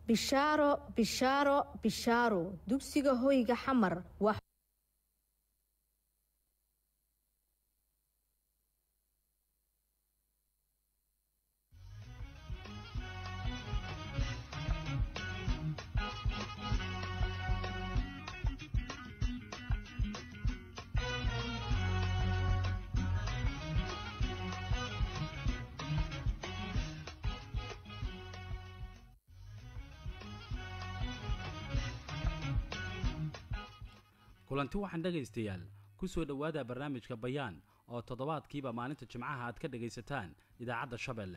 bishaaro bishaaro bishaaro dugsiga hoyga xamar waa kulanti waxaan dhegaystayaal ku soo dhowaada barnaamijka bayaan oo toddobaadkiiba maalinta jimcaha aad ka dhagaysataan idaacadda shabeelle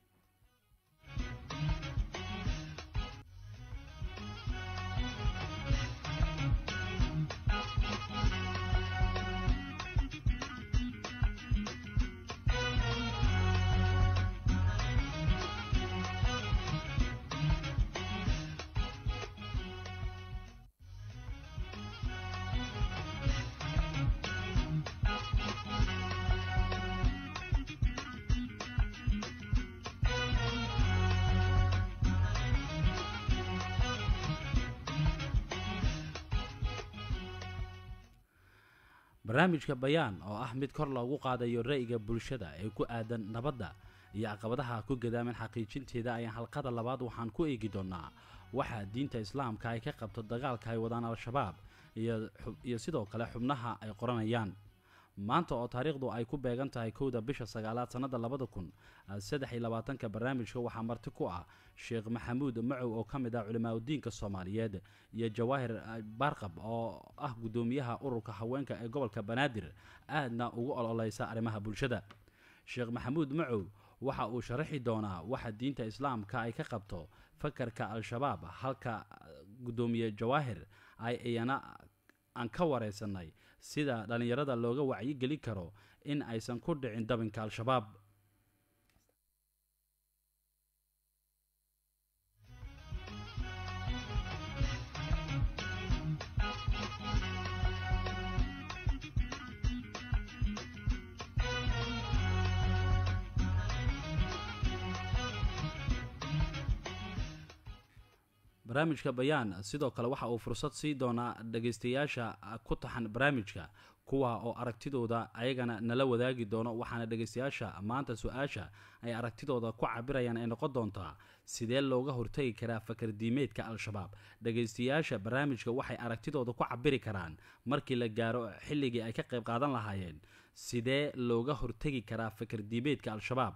barnaamijka bayaan oo ah mid kor loogu qaadayo ra'yiga bulshada ee ku aadan nabadda iyo caqabadaha ku gadaaman xaqiijinteeda ayaan halqada labaad waxaan ku eegi doonnaa waxaa diinta islaamka ay ka qabto dagaalka ay wadaan al-shabaab iyo sidoo kale xubnaha ay qoranayaan maanta oo taariikhdu ay ku beegan tahay kowda bisha sagaalaad sannada labada kun saddex iyo labaatanka barnaamijka waxaa marti ku ah sheekh maxamuud macow oo ka mid ah culimaadudiinka soomaaliyeed iyo jawaahir baarqab oo ah guddoomiyaha ururka haweenka ee gobolka banaadir aadna ugu ololeysa arrimaha bulshada sheekh maxamuud macow waxa uu sharaxi doonaa waxa diinta islaamka ay ka qabto fakarka al-shabaab halka guddoomiye jawaahir ay iyana aan ka wareysanay sida dhallinyarada looga wacyigelin karo in aysan ku dhicin dabinka al-shabaab barnaamijka bayaan sidoo kale waxa uu fursad sii doonaa dhagaystayaasha ku taxan barnaamijka kuwa oo aragtidooda ayagana nala wadaagi doono waxaana dhagaystayaasha maanta su-aasha ay aragtidooda ku cabirayaan ay noqon doontaa sidee looga hortagi karaa fakar diimeedka al-shabaab dhagaystayaasha barnaamijka waxay aragtidooda ku cabiri karaan markii la gaaro xilligii ay ka qayb qaadan lahaayeen sidee looga hortagi karaa fakar diimeedka al-shabaab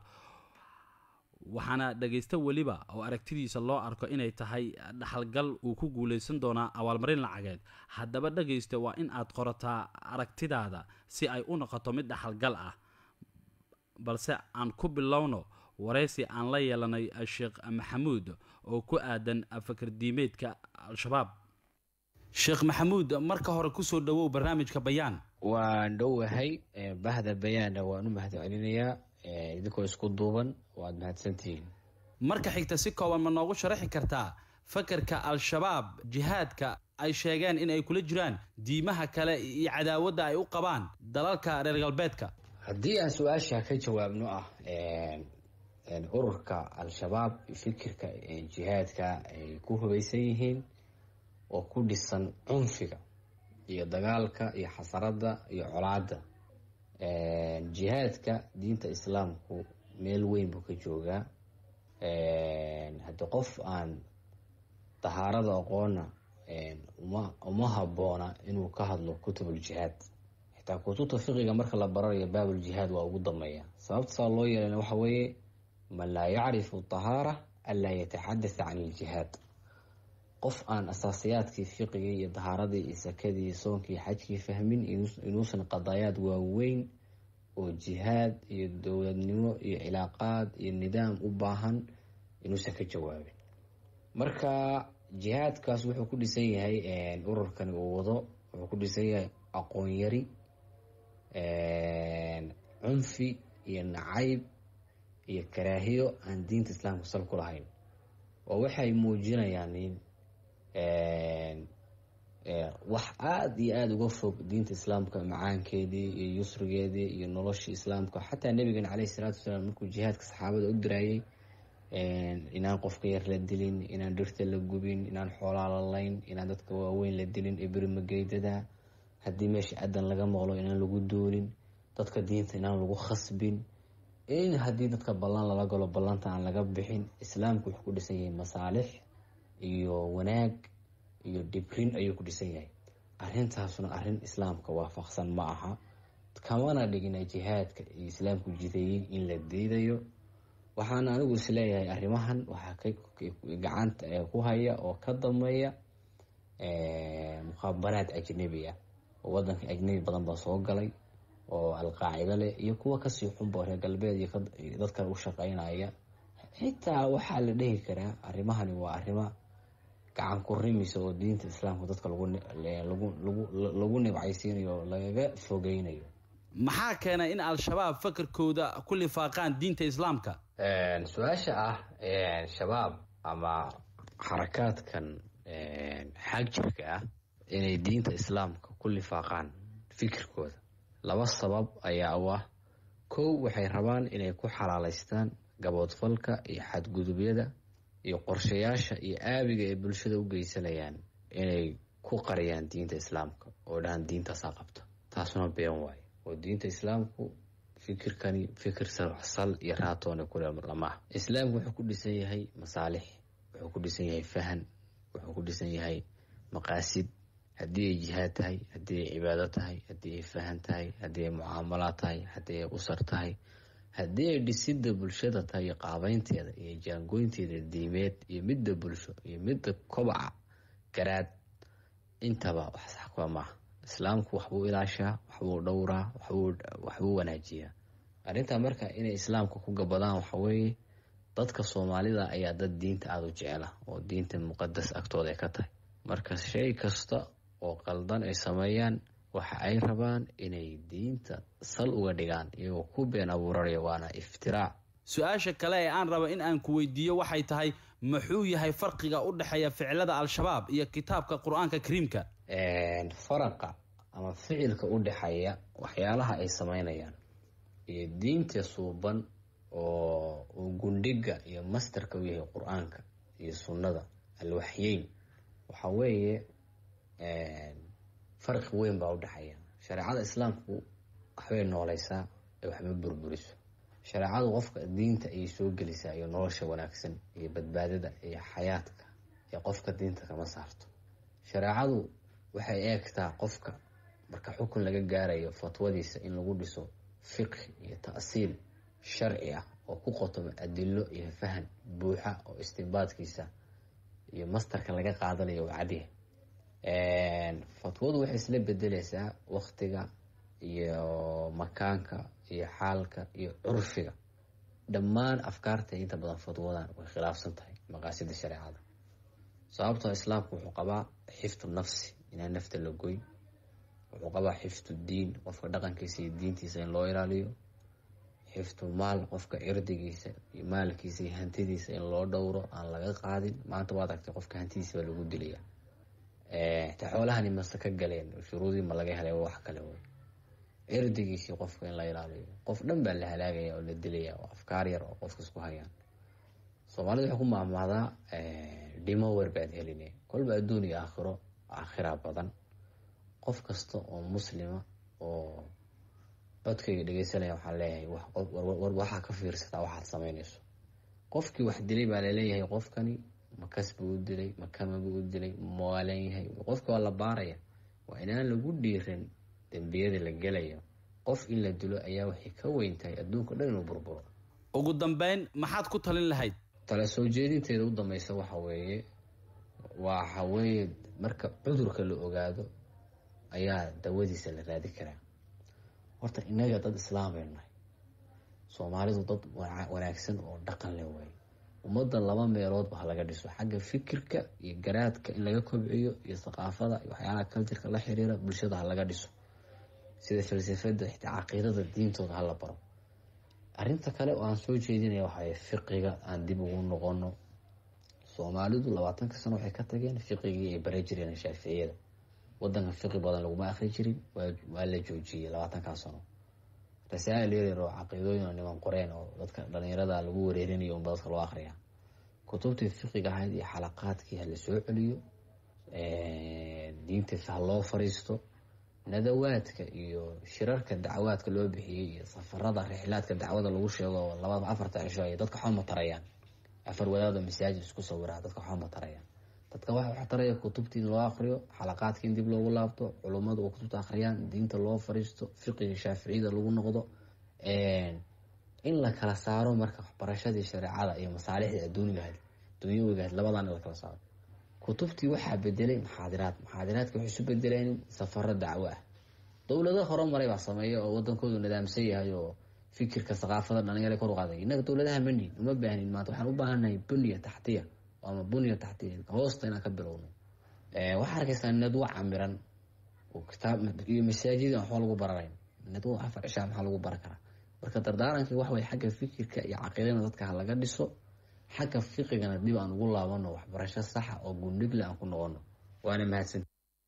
waxaana dhagaysta weliba oo aragtidiisa loo arko inay tahay dhaxalgal uu ku guulaysan doonaa abaalmarin lacageed haddaba dhagaysta waa in aad qorataa aragtidaada si ay u noqoto mid dhaxalgal ah balse aan ku bilowno waraysi aan la yeelanay sheekh maxamuud oo ku aadan fakar diimeedka al-shabaab sheekh maxamuud marka hore kusoo dhawow barnaamijka bayaan waan dhowahay bahda bayaanna waan u mahad celinayaa idinkoo isku duuban waad mahadsantihiin marka xigta si kooban ma noogu sharaxi kartaa fakarka al-shabaab jihaadka ay sheegeen in ay kula jiraan diimaha kale iyo cadaawadda ay u qabaan dalalka reer galbeedka haddii aan su-aasha ka jawaabno ah ururka al-shabaab fikirka jihaadka ay ku hubaysan yihiin oo ku dhisan cunfiga iyo dagaalka iyo xasaradda iyo colaadda jihaadka diinta islaamku meel weyn buu ka joogaa haddii qof aan dahaarada aqoona uma uma habboona inuu ka hadlo kutubuljihaad xitaa kutubta fiqiga marka la baranayo baabuljihaad waa ugu dambeeya sababta saa loo yeelana waxa weeye man laa yacrifu tahaara anlaa yataxadasa can iljihaad qof aan asaasiyaadkii fiqigii iyo dahaaradii iyo sakadii iyo soonkii xajkii fahmin inuusan qadaayaad waaweyn oo jihaad iyo dowladnimo iyo cilaaqaad iyo nidaam u baahan inuusan ka jawaabin marka jihaadkaas wuxuu ku dhisan yahay ururkani uu wado wuxuu ku dhisan yahay aqoon yari cunfi iyo nacayb iyo karaahiyo aan diinta islaamka sal ku lahayn oo waxay muujinayaan in wax aada iyo aada uga fog diinta islaamka macaankeedii iyo yusrigeedii iyo noloshii islaamka xataa nabigan caleyhi salaatu wasalaam markuu jihaadka saxaabada u diraayey inaan qofka yar la dilin inaan dhirta la gubin inaan xoolaa la layn inaan dadka waaweyn la dilin ibrimageydadaa haddii meesha adan laga maqlo inaan lagu duulin dadka diinta inaan lagu khasbin in haddii dadka ballan lala galo ballanta aan laga bixin islaamku wuxuu ku dhisan yahay masaalix iyo wanaag iyo dhibrin ayuu ku dhisan yahay arrintaasuna arrin islaamka waafaqsan ma aha kamana dhigina jihaadka iyo islaamku jideeyey in la diidayo waxaana anigu isleeyahay arrimahan waxaa gacanta ku haya oo ka dameeya mukhaabaraad ajnabi ah oo wadanka ajnabi badan baa soo galay oo alqaacida leh iyo kuwa kasii xunba reer galbeed iyo dadkan u shaqeynaya xitaa waxaa la dhehi karaa arrimahani waa arrimo gacan ku rimisa oo diinta islaamka dadka lagu nibcaysiinayo oo lagaga fogeynayo maxaa keena in al-shabaab fakarkooda ku lifaaqaan diinta islaamka su-aasha ah shabaab ama xarakaadkan xag jirka ah inay diinta islaamka ku lifaaqaan fikirkooda laba sabab ayaa u ah kow waxay rabaan inay ku xalaaleystaan gaboodfalka iyo xadgudubyada iyo qorshayaasha iyo aabiga ay bulshada u geysanayaan inay ku qariyaan diinta islaamka oo dhahan diintaasaa qabta taasuna been waayo oo diinta islaamku fikirkani fikir sal iyo raatoona kulamaah islaamku wuxuu ku dhisan yahay masaalix wuxuu ku dhisan yahay fahan wuxuu ku dhisan yahay maqaasid haddii ay jihaad tahay haddii ay cibaado tahay haddii ay fahan tahay haddii ay mucaamalaad tahay haddii ay usar tahay haddii ay dhisida bulshada tahay iyo qaabeynteeda iyo jaangoynteeda diimeed iyo midda bulsho iyo midda kobaca garaad intaba wax sax kuwa maaha islaamku waxbuu ilaashaa waxbuu dhowraa waxbuu wanaajiyaa arrintaa marka inay islaamka ku gabadaan waxaweeye dadka soomaalida ayaa dad diinta aada u jecela oo diinta muqadas agtooda ay ka tahay marka shay kasta oo qaldan ay sameeyaan waxa ay rabaan inay diinta sal uga dhigaan iyagoo ku been abuuraraya waana iftiraac su-aasha kale ee aan raba in aan ku weydiiyo waxay tahay muxuu yahay farqiga u dhexeeya ficilada al-shabaab iyo kitaabka qur-aanka kariimka faraqa ama ficilka u dhexeeya waxyaalaha ay sameynayaan iyo diinta suuban oo uu gundhiga iyo mastarka u yahay qur-aanka iyo sunnada alwaxyeyn waxa weeye farqi weyn baa u dhexeeya shareecada islaamku waxbay nooleysaa ee waxba burburiso shareecadu qofka diinta ayay soo gelisaa iyo nolosha wanaagsan iyo badbaadada iyo xayaadka ee qofka diinta kama saarto shareecadu waxay eegtaa qofka marka xukun laga gaarayo fatwadiisa in lagu dhiso fiqhi iyo ta'siil sharci ah oo ku qotomo adilo iyo fahan buuxa oo istinbaadkiisa iyo mastarka laga qaadanayo waa cadiya fatwadu waxay isla bedeleysaa waktiga iyo makaanka iyo xaalka iyo curfiga dhammaan afkaarta inta badan fatwadan way khilaafsan tahay maqaasida shareecada sababtoo islaamku wuxuu qabaa xifdu nafsi inaan nafta la goyn wuxuu qabaa xifdu diin qofka dhaqankiisa iyo diintiisa in loo ilaaliyo xifdu maal qofka cirdigiisa iyo maalkiisa iyo hantidiisa in loo dhowro aan laga qaadin maanta waad argtay qofka hantidiisa baa lagu dilaya ta xoolahani mase ka galeen shuruudii ma laga helay wax kale wey cirdigiisii qofka in la ilaaliyo qof dhan baa la halaagaya oo la dilaya oo afkaar yar oo qofka isku hayaan soomaalida waxay ku maahmaadaa dhimo wer baad heline kolba adduun iyo aakhiro aakhira badan qof kasta oo muslima oo codkayga dhegeysanaya waxaan leeyahay waxaa ka fiirsataa waxaad sameynayso qofkii wax dilay baa laleeyahay qofkani makas buu u dilay makama buu u dilay mawaalan yahay qofka waa la baaraya waa inaan lagu dhiiran dembiyada la gelayo qof in la dilo ayaa waxay ka weyn tahay adduunka dhan inuu burburo ugu dambeyn maxaad ku talin lahayd tala soo jeedinteeda u dambeysa waxa weeye waxa weeye marka cudurka la ogaado ayaa dawadiisa la raadi karaa horta innaga dad islaambaynu nahay soomaalidu dad wanaagsan oo dhaqan leh waaye ummadda laba meeloodba ha laga dhiso xagga fikirka iyo garaadka in laga kobciyo iyo thaqaafada iyo waxyaalaha culturka la xiriira bulshada ha laga dhiso sida falsafada xitaa caqiidada diintooda hala baro arrinta kale oo aan soo jeedinaya waxay fiqiga aan dib ugu noqono soomaalidu labaatanka sano waxay ka tageen fiqigii ay bara jireen shaaficiyada wadanka fiqi badan laguma akri jirin waa la joojiyey labaatankaa sano rasaa'il yaryar oo caqiidooyin oo niman qoreen oo dadka dhalinyarada lagu wareerinayo unba dadka loo akriya kutubtii fiqiga ahayd iyo xalaqaadkii ha la soo celiyo diintiisa ha loo fariisto nadawaadka iyo shirarka dacwaadka loo bixiyey iyo safarada rixlaadka dacwada lagu sheego labada afarta cisho ay dadka waxba ma tarayaan afar wadaada masaajid isku sawiraa dadka waxba ma tarayaan dadka waxa wax taraya kutubtii in loo akriyo xalaqaadkii in dib loogu laabto culummadu oo kutubta akhriyaan diinta loo fariisto fiqiga shaaficiyada lagu noqdo in la kala saaro marka waxbarashadii shareecada iyo masaalixdii adduunigahayd dunyawigahayd labadan in la kala saaro kutubtii waxaa bedelay maxaadiraad maxaadiraadka waxay isu bedeleen safaro dacwo ah dowlado horumaray baa sameeya oo wadankoodu nidaamsan yahay oo fikirka saqaafada dhalinyara kor u qaaday innaga dowladaha manin uma baahnin maanta waxaan u baahannahay bunya taxtiya ama bunya taxtiya hoosta inaan ka bilowno waxaa arkaysaa nadwo camiran oo kitaab iyo masaajida waxba lagu baranayn nadwo afar cishaa maxaa lagu baran karaa marka dardaarankii wax way xagga fikirka iyo caqiidana dadka ha laga dhiso xagga fiqigana dib aan ugu laabano waxbarasho saxa oo gundhigle aan ku noqono waana mahadsan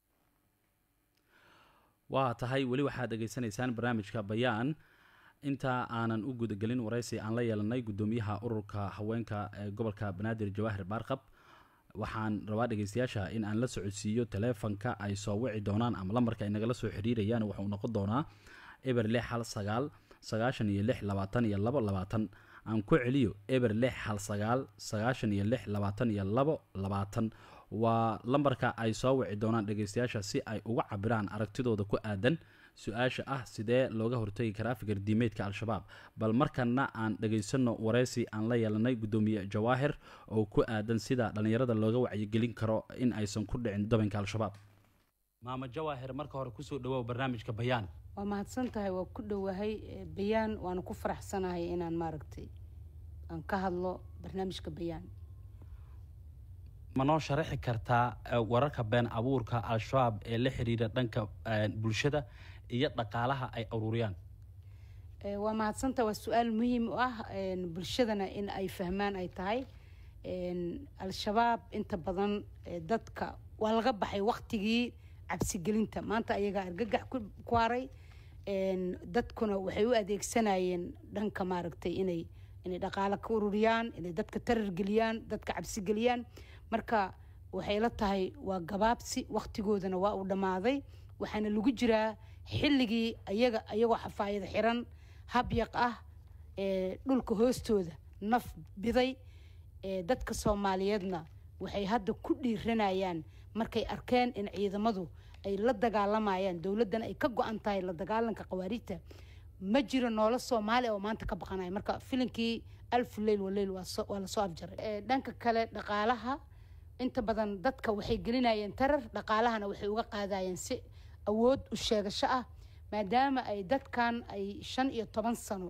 waa tahay weli waxaad dhegaysanaysaan barnaamijka bayaan inta aanan u gudagelin waraysi aan la yeelanay guddoomiyaha ururka haweenka ee gobolka banaadir jawaahir baarqab waxaan rabaa dhegeystayaasha in aan la socodsiiyo taleefanka ay soo wici doonaan ama lambarka ay nagala soo xiriirayaan waxauu noqon doonaa eber lix hal sagaal sagaashan iyo lix labaatan iyo labo labaatan aan ku celiyo eber lix hal sagaal sagaashan iyo lix labaatan iyo labo labaatan waa lambarka ay soo wici doonaan dhegeystayaasha si ay uga cabiraan aragtidooda ku aadan su-aasha ah sidee looga hortagi karaa fikir diimeedka al-shabaab bal markana aan dhegaysano wareysi aan la yeelanay guddoomiye jawaahir oo ku aadan sida dhallinyarada looga wacyigelin karo in aysan ku dhicin dabanka al-shabaab maama jawaahir marka hore kusoo dhawow barnaamijka bayaan waa mahadsan tahay waa ku dhowahay bayaan waana ku faraxsanahay inaan maaragtay aan ka hadlo barnaamijka bayaan ma noo sharaxi kartaa wararka been abuurka al-shabaab ee la xiriira dhanka bulshada iyo dhaqaalaha ay aruuriyaan waa mahadsantaha waa su-aal muhiim u ah bulshadana in ay fahmaan ay tahay al-shabaab inta badan dadka waa laga baxay waktigii cabsigelinta maanta ayagaa argagax ku haray dadkuna waxay u adeegsanayeen dhanka maaragtay inay inay dhaqaalo ka ururiyaan inay dadka tarar geliyaan dadka cabsi geliyaan marka waxay la tahay waa gabaabsi waktigoodana waa uu dhammaaday waxaana lagu jiraa xilligii ayaga ayagoo xafaayad xiran habyaq ah dhulka hoostooda naf biday dadka soomaaliyeedna waxay hadda ku dhiiranayaan markay arkeen in ciidamadu ay la dagaalamayaan dowladdana ay ka go-an tahay la dagaalanka khawaarijta ma jiro noolo soomaali oo maanta ka baqanaya marka filinkii alfu leyl waleyl waa lasoo afjaray dhanka kale dhaqaalaha inta badan dadka waxay gelinayeen tarar dhaqaalahana waxay uga qaadayeen si awood u sheegasho ah maadaama ay dadkan ay shan iyo toban sano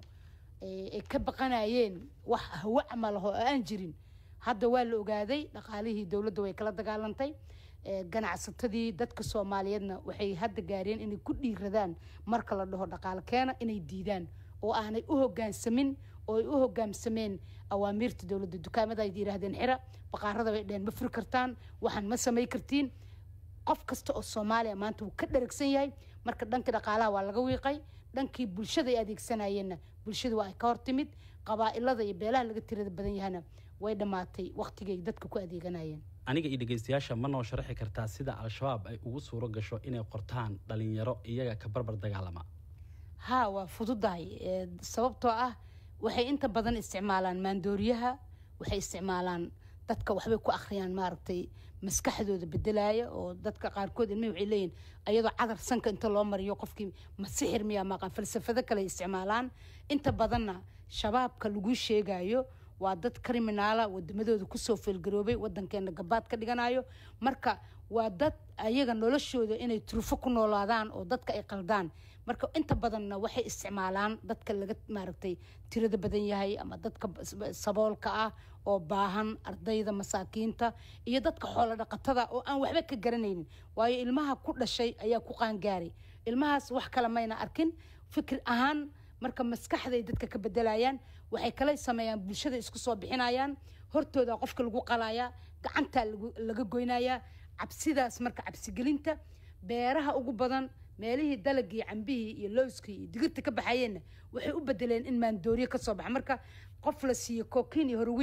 ay ka baqanayeen wax hawo camal ah oo aan jirin hadda waa la ogaaday dhaqaalihii dowladda way kala dagaalantay ganacsatadii dadka soomaaliyeedna waxay hadda gaareen inay ku dhiiradaan marka la dhaho dhaqaalo keena inay diidaan oo aanay u hogaansamin oo ay u hogaamsameen awaamiirta dowladda dukaamada ay yidhaahdeen xira baqaarada bay dheheen ma furi kartaan waxaan ma samay kartiin qof kasta oo soomaaliya maanta wuu ka dharagsan yahay marka dhankii dhaqaalaha waa laga wiiqay dhankii bulshada ay adeegsanayeenna bulshada waa ay ka hortimid qabaa'ilada iyo beelaha laga tirada badan yahana way dhammaatay waktigay dadka ku adeeganayeen aniga iyo dhegeystayaasha ma noo sharaxi kartaa sida al-shabaab ay ugu suuro gasho inay qortaan dhalinyaro iyaga ka barbar dagaalama haa waa fududahay sababtoo ah waxay inta badan isticmaalaan maandooriyaha waxay isticmaalaan dadka waxbay ku akhriyaan maaragtay maskaxdooda bedelaya oo dadka qaarkood ilmihi waxay leeyihin ayadoo cadar sanka inta loo mariyo qofkii ma sixir miyaa maqan falsafado kale isticmaalaan inta badanna shabaabka lagu sheegayo waa dad kriminaala wadamadooda kusoo feelgaroobay wadankeena gabaad ka dhiganayo marka waa dad ayaga noloshooda inay turufo ku noolaadaan oo dadka ay qaldaan marka inta badanna waxay isticmaalaan dadka laga maaragtay tirada badan yahay ama dadka saboolka ah oo baahan ardayda masaakiinta iyo dadka xoolo dhaqatada oo aan waxba ka garanaynin waayo ilmaha ku dhashay ayaa ku qaangaaray ilmahaas wax kale mayna arkin fikir ahaan marka maskaxday dadka ka bedelayaan waxay kala sameeyaan bulshada isku soo bixinayaan hortooda qofka lagu qalaya gacantaa laga goynayaa cabsidaas marka cabsigelinta beeraha ugu badan meelihii dalagii cambihii iyo lowskii iyo digirta ka baxayeenna waxay u bedeleen in maandooriye kasoo baxa marka qof la siiyo kokiin iyo horweyn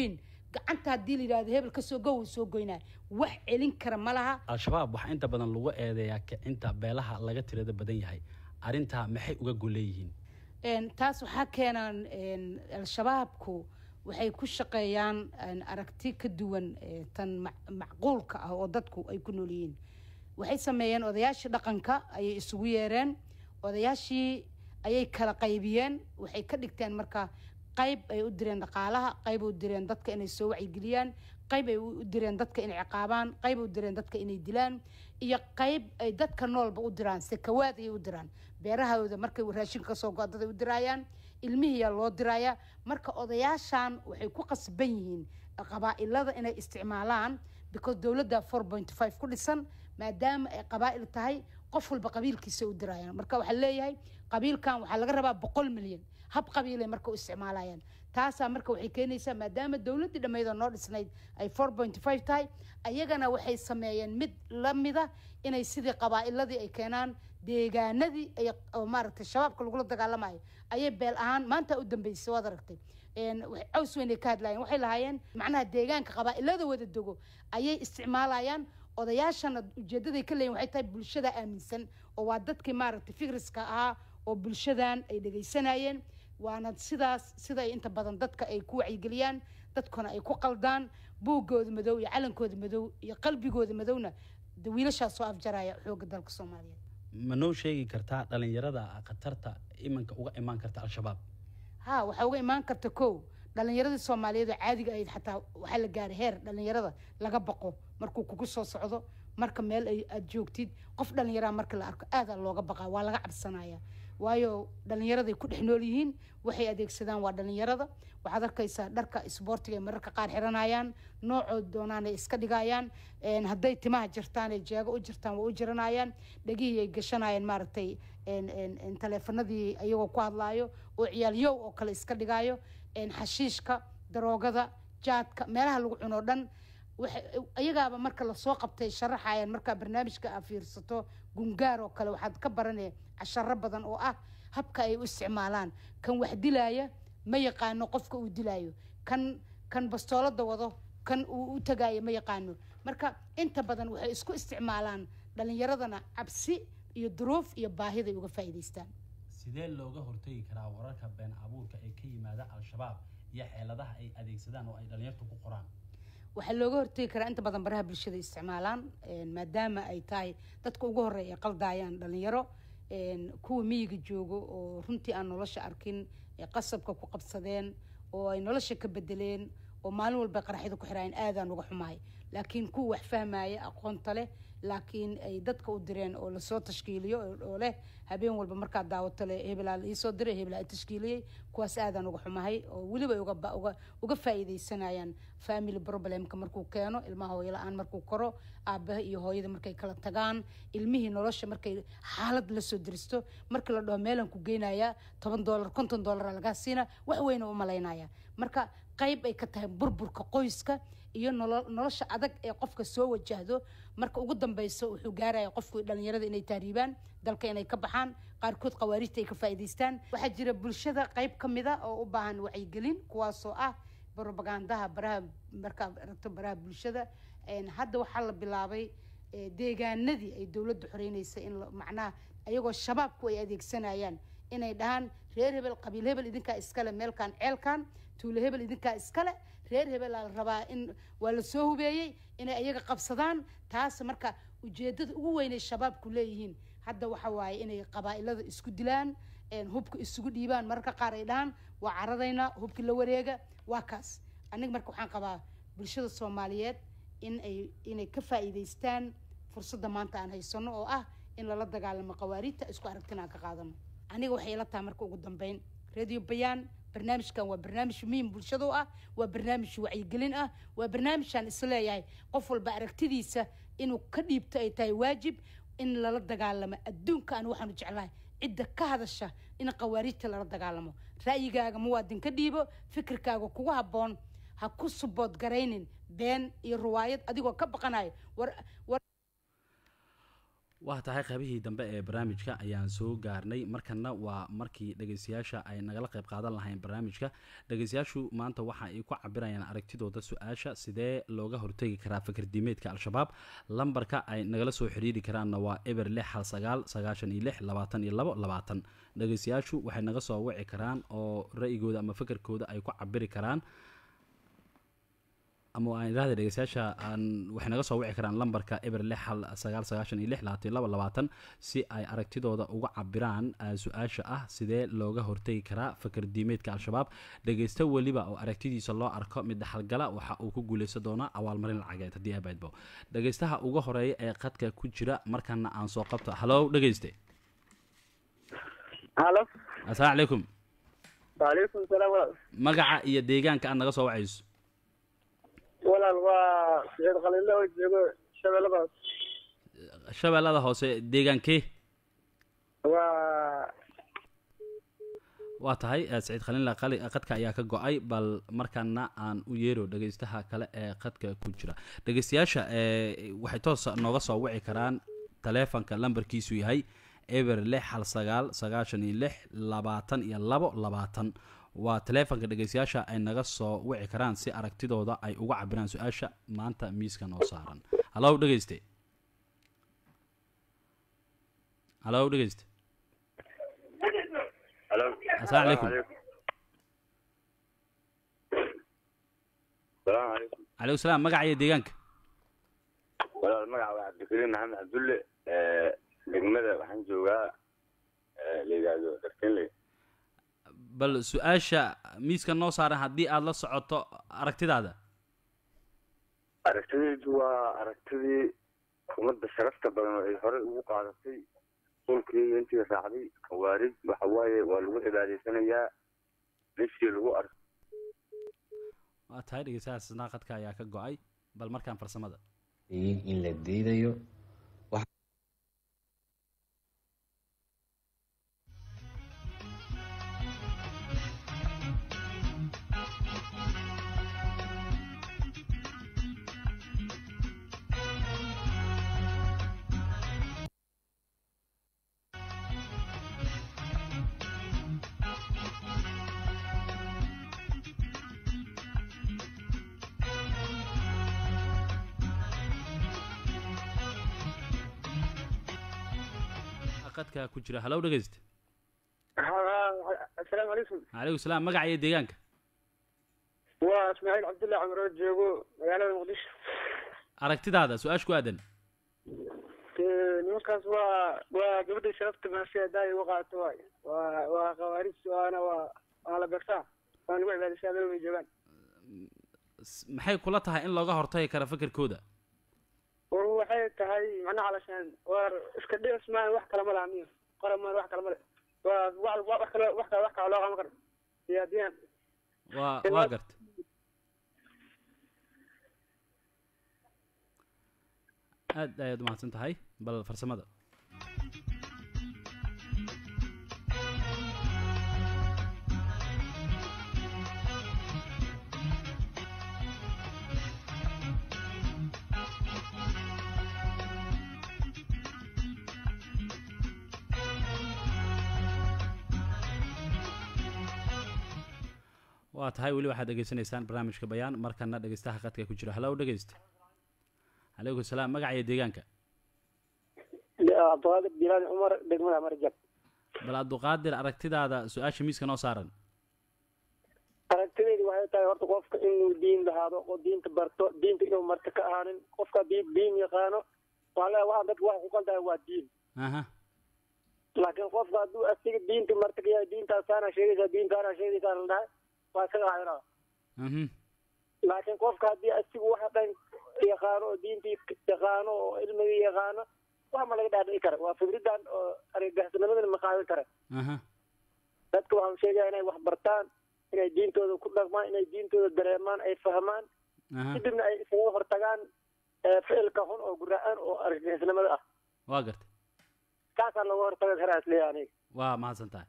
gacanta haddii la yidhahdo hebel kasoo go wuu soo goynaa wax celin kara ma laha al-shabaab waxaa inta badan lagu eedeeyaa kicinta beelaha laga tirada badan yahay arrintaa maxay uga goleeyihiin Een, taas waxaa keenaan een, al-shabaabku waxay ku shaqeeyaan een, aragti ka duwan ee, tan mac- macquulka ah oo dadku ay ku nool yihiin waxay sameeyeen odayaashii dhaqanka ayay isugu yeereen odayaashii ayay kala qaybiyeen waxay ka dhigteen marka qayb ay u direen dhaqaalaha qayb ay u direen dadka inay soo wacyigeliyaan qayb ay u direen dadka inay ciqaabaan qayb ay u direen dadka inay dilaan iyo qayb ay dadka noolba u diraan sekawaad ayay u diraan beerahooda markay raashinka kasoo go dad ay u diraayaan ilmihiyaa loo diraaya marka odayaashan waxay ku qasban yihiin qabaa'ilada inay isticmaalaan because dowladda four point five ku dhisan maadaama ay qabaa'il tahay qof walba qabiilkiisa u diraayaan marka waxaa leeyahay qabiilkan waxaa laga rabaa boqol milyan hab qabiilay marka u isticmaalayaan taasaa marka waxay keenaysaa maadaama dowladdii dhammeydoo noo dhisnayd ay four point five tahay ayagana waxay sameeyeen mid la mida inay sidii qabaa'iladii ay keenaan deegaanadii ay oo maaragtay shabaabka lagula dagaalamayo ayay beel ahaan maanta u dambeysay waad aragtay een, wax- caws weyn ay ka hadlaayeen waxay lahaayeen macnaha deegaanka qabaa'ilada wada dego ayay isticmaalayaan odayaashana ujeedaday ka leeyihin waxay tahay bulshada aaminsan oo waa dadkii maaragtay fikriska ahaa oo bulshadan ay dhegaysanayeen waana sidaas sida ay inta badan dadka ay ku wacyigeliyaan dadkuna ay ku qaldaan buuggooda madow iyo calankooda madow iyo qalbigooda madowna de wiilashaas soo afjaraya xoogga dalka soomaaliyeed ma noo sheegi kartaa dhalinyarada khatarta iminka uga imaan karta al-shabaab ha waxaa uga imaan karta kow dhalinyaradii soomaaliyeed oo caadiga ahayd xataa waxaa la gaaray heer dhalinyarada laga baqo markuu kugu soo socdo marka meel ay aad joogtid qof dhalinyaraa marka la arko aadaa looga baqaa waa laga cabsanaya waayo dhalinyaraday ku dhex nool yihiin waxay adeegsadaan waa dhalinyarada waxaad arkaysaa dharka isboortiga ay mararka qaar xiranayaan noocood doonaan ay iska dhigayaan een, hadday timaha jirtaan ay jeego u jirtaan waa u jiranayaan dhegihii ay gashanayaan maaragtay een, een, een, taleefanadii ayagoo ku hadlaayo oo ciyaalyow oo kale iska dhigayo een, xashiishka daroogada jaadka meelaha lagu cuno dhan waxay- ayagaaba marka lasoo qabtay sharaxayaan markaa barnaamijka aa fiirsato gungaar oo kale waxaad ka baranaya casharo badan oo ah habka ay u isticmaalaan kan wax dilaaya ma yaqaano qofka uu dilaayo kan kan bastoolada wado kan uu u tagaayo ma yaqaano marka inta badan waxay isku isticmaalaan dhalinyaradana cabsi iyo duruuf iyo baahiday uga faa'iidaystaan sidee looga hortegi karaa wararka been abuurka ee ka yimaada al-shabaab iyo xeeladaha ay adeegsadaan oo ay dhalinyartu ku qoraan waxaa looga hortegi karaa inta badan baraha bulshada isticmaalaan een, maadaama ay tahay dadka ugu horeeya ay qaldaayaan dhalinyaro een, kuwa miyiga joogo oo runtii aan nolosha arkin ee qasabka ku qabsadeen oo ay nolosha ka bedeleen oo maalin walba qaraxyada ku xiraayeen aadaan uga xumahay laakiin kuwa wax fahmaya aqoonta leh laakiin ay dadka u direen oo lasoo tashkiiliyo oo- oo leh habeen walba markaad daawato le hebelaa la iisoo diray hebelaa i tashkiiliyey kuwaas aadaan uga xumahay oo weliba ay uga ba- uga uga faa'iidaysanayaan family problemka markuu keeno ilmaha hooyo la-aan markuu koro aabaha iyo hooyada markay kala tagaan ilmihii nolosha markay xaalad lasoo diristo markii la dhaho meelan ku geynaya toban doolar konton doolara lagaa siina wax weyna u malaynaya marka qayb ay ka tahay burburka qoyska iyo nolo- nolosha adag ee qofka soo wajahdo marka ugu dambeyso wuxuu gaaraya qofku dhalinyarada inay tahriibaan dalka inay ka baxaan qaarkood khawaarijta ay ka faa'iidaystaan waxaa jira bulshada qayb ka mida oo u baahan wacyigelin kuwaasoo ah propagandaha baraha markaad aragto baraha bulshada Een, hadda waxaa la bilaabay ee, deegaanadii ay dowladda xoreynaysa in la- macnaha ayagoo shabaabku ay adeegsanayaan inay dhahaan reer hebel qabiil hebel idinkaa iskale meelkan ceelkan tuulo hebel idinkaa iskale reer hebel aa la rabaa in waa la soo hubeeyey inay ayaga qabsadaan taas marka ujeedada ugu weynay shabaabku leeyihiin hadda waxa waaye inay qabaa'ilada isku dilaan een, hubka isugu dhiibaan mararka qaar ay dhahaan waa caradaynaa hubkii la wareega waa kaas aniga marka waxaan qabaa bulshada soomaaliyeed in ay inay ka faa'iidaystaan fursadda maanta aan haysano oo ah in lala dagaalamo qawaariidta isku aragtina aan ka qaadano aniga waxay ila tahay marka ugu dambeyn radio bayaan barnaamijkan waa barnaamij muhiim bulshada u ah waa barnaamij wacyigelin ah waa barnaamijaan isleeyahay qof walba aragtidiisa inuu ka dhiibto ay tahay waajib in lala dagaalamo adduunka aan waxaanu jeclahay cidda ka hadasha in qawaariijta lala dagaalamo ra'yigaaga muwaadin ka dhiibo fikirkaaga kugu habboon ha ku subood garaynin been iyo riwaayad adigoo ka baqanayo war war waa tahay qaybihii dambe ee barnaamijka ayaan soo gaarnay markana waa markii dhegeystayaasha ay nagala qayb qaadan lahayn barnaamijka dhegeystayaashu maanta waxa ay ku cabirayaan aragtidooda su-aasha sidee looga hortegi karaa fikirdiimeedka al-shabaab lambarka ay nagala soo xiriiri karaanna waa eber lix hal sagaal sagaashan iyo lix labaatan iyo labo labaatan dhegeystayaashu waxay naga soo wici karaan oo ra-yigooda ama fikirkooda ay ku cabiri karaan ama aan idhahda dhegeystayaasha aan waxay naga soo wici karaan lambarka eber lix hal sagaal sagaashan iyo lix labaatan iyo laba labaatan si ay aragtidooda uga cabiraan su-aasha ah sidee looga hortegi karaa fikir diimeedka al-shabaab dhegeysto weliba oo aragtidiisa loo arko mid dhaxalgala waxa uu ku guuleysan doonaa abaalmarin lacageed haddii abaydbo dhegeystaha uga horeeya ee qadka ku jira markana aan soo qabto halow dhegeyste halo assalaamu calaykum waalaikum salaam walaal magaca iyo deegaanka aad naga soo wacayso walaal waa saciid khaliille oo joogo shabeelladaas shabeellada hoose deegaankee waa waa tahay saciid khaliinla qali qadka ayaa ka go-ay bal markaana aan u yeero dhegeystaha kale ee qadka ku jira dhegeystayaasha waxay toos nooga soo wici karaan taleefonka lambarkiisu yahay eber lix hal sagaal sagaashan iyo lix labaatan iyo labo labaatan waa taleefonka dhegeystayaasha ay naga soo wici karaan si aragtidooda ay uga cabiraan su-aasha maanta miiska noo saaran halow dhegeyste halow dhegeyste assalaamu calaykum salaamu calaykum calaykum salaam magaca iyo deegaanka walaal magaca waa cabdikariim maxamed cabdulle degmada waxaan joogaa la yidhaahdo darkenley bal su-aasha miiska noo saaran haddii aada la socoto aragtidaada aragtidaydu waa aragtidii ummadda sharafta badan oo ay horey ugu qaadatay dhulkii intii raacday khawaarij waxa waaye waa lagu cibaadaysanayaa meeshii lagu arko waa tahay dhegeystahaas naaqadka ayaa ka go-ay bal markaan farsamada in la diidayo qadka ku jira halow dhegeyste assalaamu calaykum calaykum salaam magaca iyo deegaanka waa ismaaciil cabdulle camar oo joogo magaalada muqdisho aragtidaada su-aasha ku aadan nimankaas waa waa gabadha sharafta maasha daay uga qaato waay waa waa khawaarij waana waa waa la bersaa waa lagu cibaadaysaa meel way joogaan maxay kula tahay in looga hortagi kara fikirkooda war waxay tahay macnaha calashaan war iska dhis maan wax kale ma laha miyo qora maan wax kale ma le waa wax wax kale wax kale wax kale loo qaban karo siyaadiyaan waa waa garta aad ayaad umahadsan tahay bal farsamada waa tahay weli waxaad dhegeysanaysaan barnaamijka bayaan markana dhegeystaha qadka ku jira halow dhegeysta calaykum salaam magaca iyo deegaanka cabdiqaadir jilaani cumar degmada marjab bal abduqaadir aragtidaada su-aasha miiska noo saaran aragtidaydu waxay tahay horta qofka inuu diin lahaado oo diinta barto diinta inuu marka ka ahaanin qofka haddii diin yaqaano waxaa leeyahay waxaan dadka waxa ku qaldahay waa diin aha laakiin qofka hadduu asiga diinta marta ka yahay diintaasaana sheegaysaa diintaana sheegaysaa la dhahay waa isaga hayraa mhm laakiin qofka haddii asigu waxa dhan yaqaano oo diintii yaqaano oo cilmigii yaqaano wax ma laga dhaadhici kara waa fikridan oo argagaxsanimadana ma qaadan kara aha dadka waxaan sheegaya inay wax bartaan inay diintooda ku dhaqmaan inay diintooda dareemaan ay fahmaan aha kadibna ay isaga hortagaan ficilka xun oo guraan oo argagixisnimada ah waa garta kaasaa looga hortaga karaa isleeya aniga waa mahadsan tahay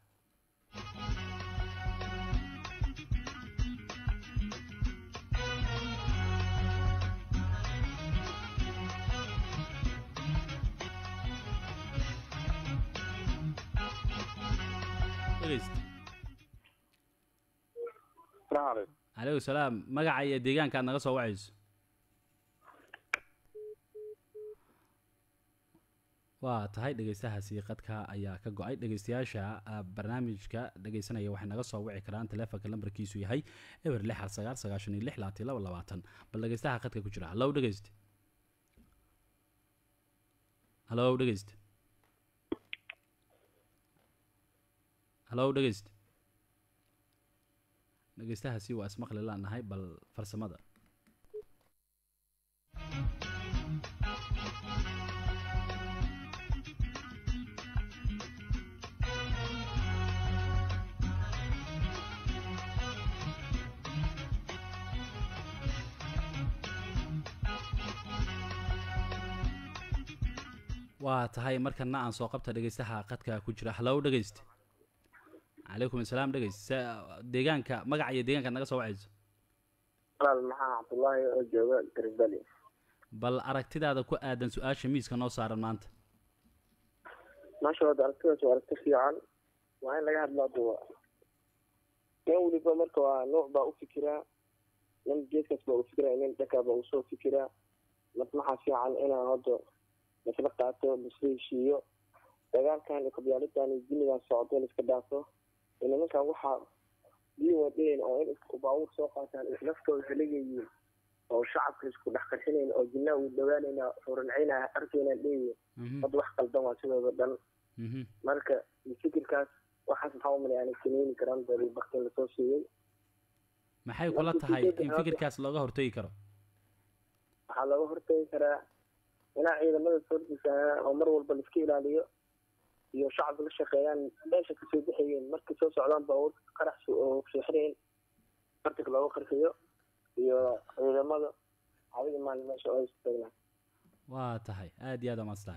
dhegeyste salaamu calaykum calaykum salaam magaca iyo deegaanka aad naga soo wacayso waa tahay dhegeystahaasi qadka ayaa ka go-ay dhegeystayaasha ah, barnaamijka dhegeysanaya waxay naga soo wici karaan taleefonka lambarkiisu yahay eber lix hal sagaal sagaashan iyo lix labaatan iyo laba labaatan bal dhegeystaha qadka ku jira hallow dhegeyste hallow dhegeyste hallow dhegeyste dhegeystahaasi waa ismaqli laanahay bal farsamada waa tahay markana aan soo qabta dhegeystaha qadka ku jira hallow dhegeyste calaykum asalaam dhegeyste se- deegaanka magaca iyo deegaanka naga soo wacayso walaal maxaa cabdullaahi oo jooga garisbali bal aragtidaada ku aadan su-aasha miiska noo saaran maanta maasha wada aragtidaas waa aragti fiican waa in laga hadlaa duwa nin weliba marka waa nuuc baa u fikiraa nin geeskaas baa u fikiraa nin dhankaa baa usoo fikiraa marka maxaa fiican inaan hadda lasla qaato lasla heshiiyo dagaalkan iyo kabyaalidan iyo dinigan socdo laiska dhaafo iyo nimankan waxaa diin wadeen oo in isku baabuur soo qaataan is naftooda haligayiin oo shacabka isku dhex qarxinayn oo jinaa uu dhawaanayna xurancaynaa arkayna leeyihin Mhm, hadda wax qaldan waa sidooda dhan mhm. marka fikirkaas waxaas maxaa umaleya aanay sameyn karaan bari baktin lasoo siiyey maxay kula tahay in fikirkaas looga hortegi karo waxaa looga hortagi karaa inaa ciidamada soordiisa oo mar walba laiska ilaaliyo iyo shacabka la shaqeeyaan meesha kasoo bixayeen markay soo socdaan baabuurka qarax oo seexinayn qartiga looga qarxiyo iyo ciidamada adiga maalin meesha oo istaagnaa waa tahay aad iyo aad amaastaa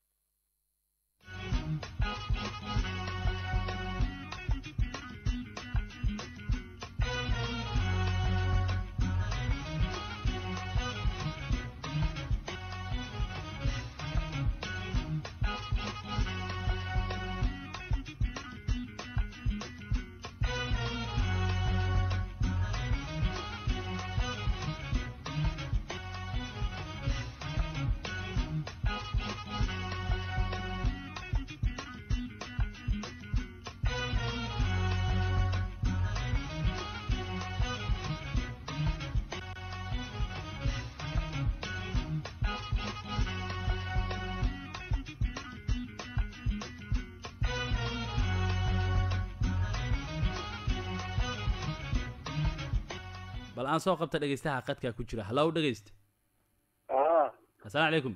bal aan soo qabta dhegeystaha qadka ku jira hallow dhegeyste assalaamu calaykum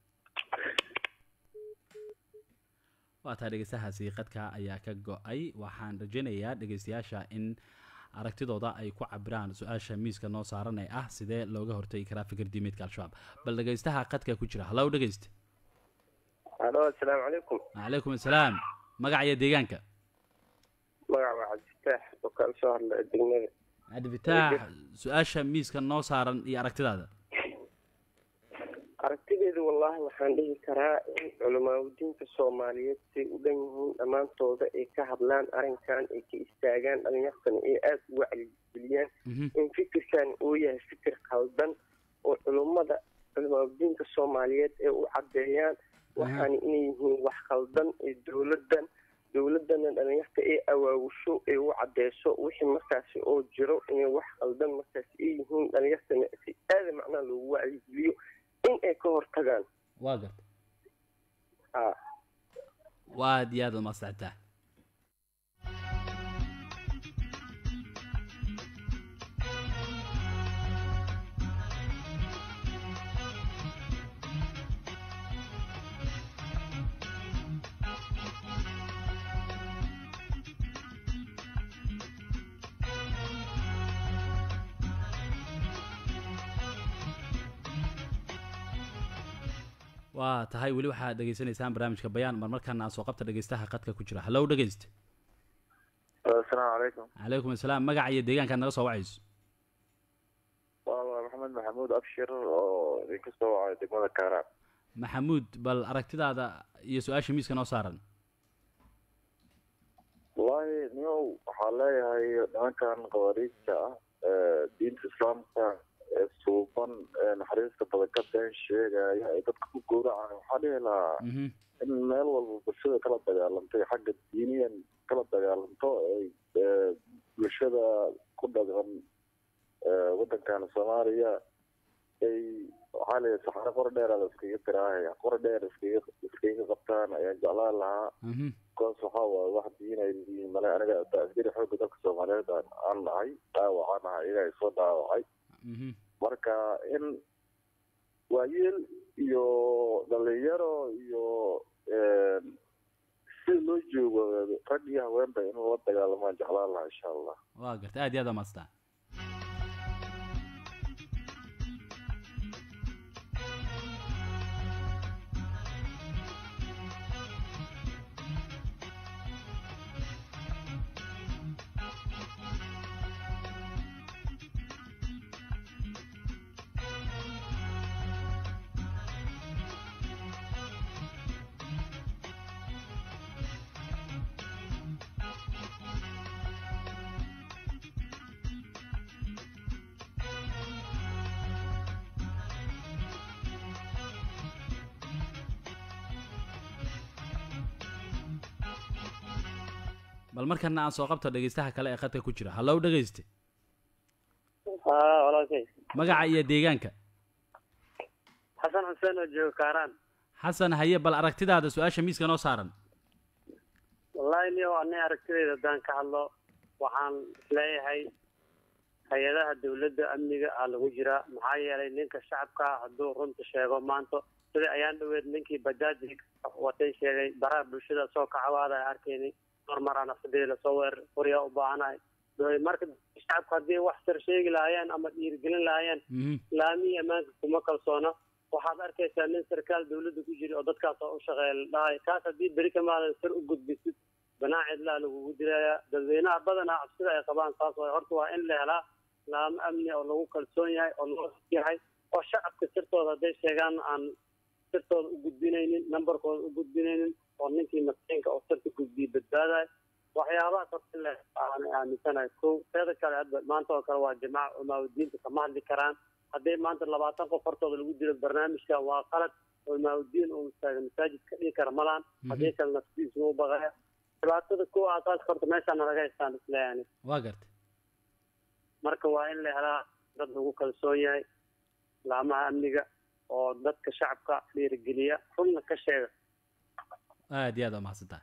waa tahay dhegeystahaasi qadka ayaa ka go-ay waxaan rajaynayaa dhegeystayaasha in aragtidooda ay ku cabiraan su-aasha miiska noo saaran ee ah sidee looga hortagi karaa fikir diimeedka al-shabaab bal dhegeystaha qadka ku jira hallow dhegeyste alo assalaamu calaykum calaykum assalaam magaca iyo deegaanka magaca waa cabdifitaax oo kala soo hadla degmada cabdifitaax su-aasha miiska noo saaran iyo aragtidaada aragtideedu wallaahi waxaan dhihi karaa in culamaadudiinka soomaaliyeed say u dhan yihiin dhammaantooda ay ka hadlaan arrinkan ay ka istaagaan dhalinyartana ay aada u wacyigeliyaan Mhm, in fikirkan uu yahay fikir khaldan oo culummada culamaadudiinka soomaaliyeed ay u caddeeyaan waxaana inay yihiin wax khaldan ee dowladdan dowladana dhalinyarta ay awaawusho ay u cadeyso wixii markaasi oo jiro inay wax khaldan markaasi ay yihiin dhalinyartana si aada macnaha loogu wacyigeliyo in ay ka hortagaan waa garta ah waa aad iyo aad umaasactaa waa tahay weli waxaad dhegeysanaysaan barnaamijka bayaan marmarkaana aan soo qabta dhegeystaha qadka ku jira hallow dhegeyste assalaamu calaykum calaykum assalaam magaca iyo deegaanka naga soo wacayso waa maxamed maxamuud abshir oo idinka soo wacay degmada kaaraan maxamuud bal aragtidaada iyo su-aasha miiska noo saaran wallaahi waxaan leeyahay nimankan qawaariijta ah ee diinta islaamka ee suuban ee naxariista badan ka been sheegaya ay dadka ku gowracaya waxaa dhihi lahaa mhm in meel walba bulshada kala dagaalantay xagga diiniyan kala dagaalanto ay ee, bulshada ku dhaqan ee, wadankan soomaaliya ay waxaa leeyahay saxaro qor dheer la iskaga tiraahaya qor dheer iskaga iskaga qabtaan ayaan jeclaan lahaa mhm koos waxaa waaye wax diin ay leeyihiin male aniga askari xoogga dalka soomaaliyeed aan aan nahay dhaawacaan ahay iyaga ay soo dhaawacay mhm marka in waayeel iyo dhalinyaro iyo een, sida loo joogo rag iyo haweenba in la dagaalamaan jeclaan lahaa insha allah waa gartay aad iyo aad amaastaa bal markana aan soo qabto dhegeystaha kale ee khadka ku jira hallow dhegeyste haa walaalkay magaca iyo deegaanka xasan xuseen oo jooga kaaraan xasan haye bal aragtidaada su-aasha miiska noo saaran wallaahi niyo anay aragtidayda haddaan ka hadlo waxaan isleeyahay hay-adaha dawladda amniga aa lagu jiraa maxaa yeelay ninka shacabka hadduu runta sheego maanta sida ayaan dhaweed ninkii bajaaji watay sheegay baraha bulshada soo kacawaada arkaynay marmaraan afsadii lasoo weerar qoryaa u baahanahay marka shacabka haddii wax sar sheegi lahaayeen ama dhiirigelin lahaayeen mhm laamihii ammaanka kuma kalsoona waxaad arkaysaa nin sarkaal dawladda ku jira oo dadkaas oo u shaqeeya la dhahay kaas haddii beri ka maalin sar u gudbisid banaa cidlaa lagugu dilayaa dadweynaha badanaa cabsida ay qabaan saas waay horta waa in la helaa laamo amni oo lagu kalsoon yahay oo loo yahay oo shacabka sirtooda hadday sheegaan aan sirtooda u gudbinaynin nambarkooda u gudbinaynin oo ninkii maskiinka oo sirta gudbiya badbaadayo waxyaabahaas horta in la aan aaminsanahay kow teeda kale hadda maanta oo kale waa jamaaca umaawidiinta kama hadli karaan hadday maanta labaatan qof hortooda lagu dilo barnaamijka waa qalad oo imaamudiin uu istaaga masaajid ka dhigi kara malaan haddii kale naftiisuma u baqaya dhibaatada kuwa aasaaska horta meeshaana laga haystaan isleeyani waa gartay marka waa in la helaa dad lagu kalsoon yahay laamaha amniga oo dadka shacabka dhiirigeliya runna ka sheega aad iyo aad waa mahadsantahay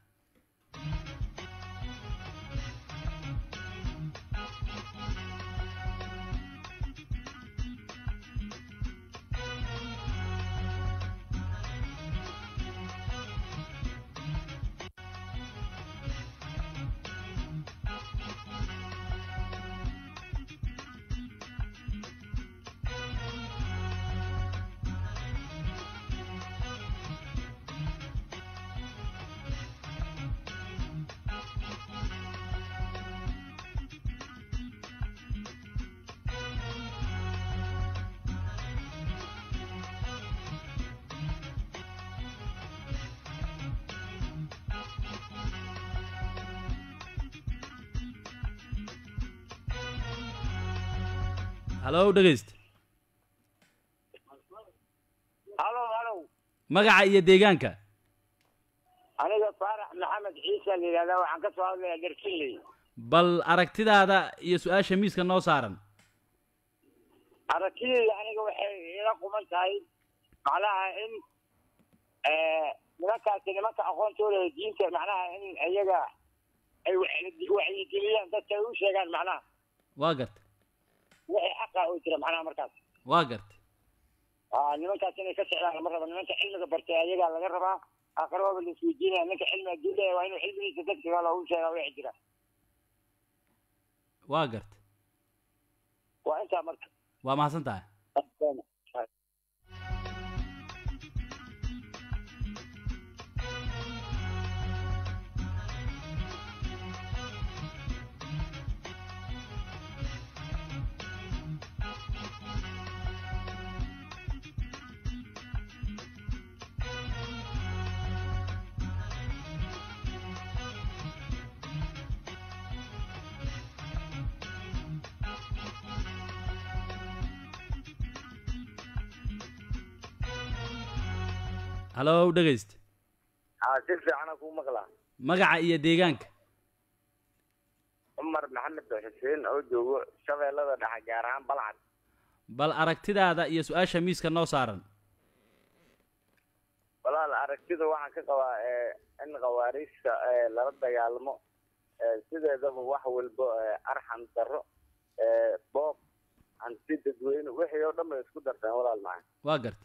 hallow dhegeyste halo halo magaca iyo deegaanka aniga faarax maxamed ciise la yidhahdaa waxaan ka soo hadlayaa darkinley bal aragtidaada iyo su-aasha miiska noo saaran aragtidayda aniga waxay ila quman tahay macnaha in nimankaasi nimanka aqoontooda ee diinta macnaha in iyaga ay wa- wacyigeliyaan dadka ay u sheegaan macnaha waa gartay wixii xaqa oo jira macnaha markaas waa gartay aa nimankaas inay ka socdaan lama rabo nimanka cilmiga bartay ayagaa laga rabaa aakhirahooda la isweydiinaya ninka cilmi hadduu leeyahay waa inuu cilmigiisa dadka kale u sheegaa wixii jira waa gartay waa intaa marka waa mahadsan tahay halow dhegayste haa si fiicana kuu maqlaa magaca iyo deegaanka cumar maxamed xuseen oo joogo shabeellada dhexe gaar ahaan balcad bal aragtidaada iyo su-aasha miiska noo saaran walaal aragtida waxaan ka qabaa ee, in khawaariijta ee, lala dagaalamo ee, sideedaba wax walbo ee, arxan darro ee, boob hanti dadweyne wixii oo dhan bay isku darteen walaal macaan waa garta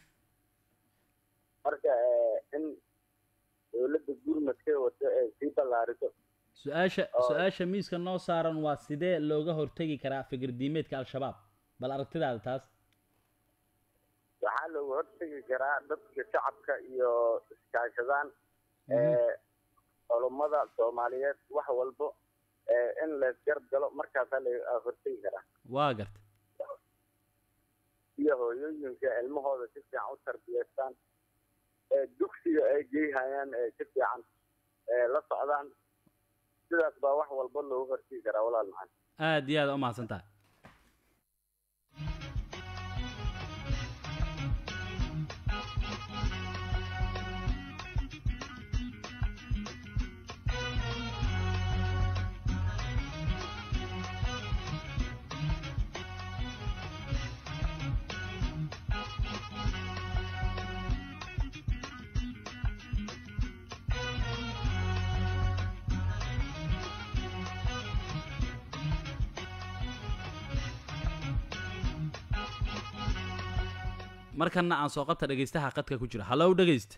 marka ee, in dowladda gurmadkay wado ee sii ballaariso su-aasha Oo. su-aasha miiska noo saaran waa sidee looga hortegi karaa fikir diimeedka al-shabaab bal aragtidaada taas waxaa looga hortegi karaa dadka shacabka iyo iskaashadaan ee, culummada soomaaliyeed wax walbo ee, in laysgarab galo markaasaa laga hortegi karaa waa garta iyo hooyooyinka ilmahooda si fiican u tarbiyeystaan ee dugsiga ay geyhayaan ee si fiican ee la socdaan sidaas baa wax walba looga hortegi karaa walaal macaan aad iyo aad u mahadsan tahay markana aan soo qabta dhegaystaha qadka ku jira halow dhegayste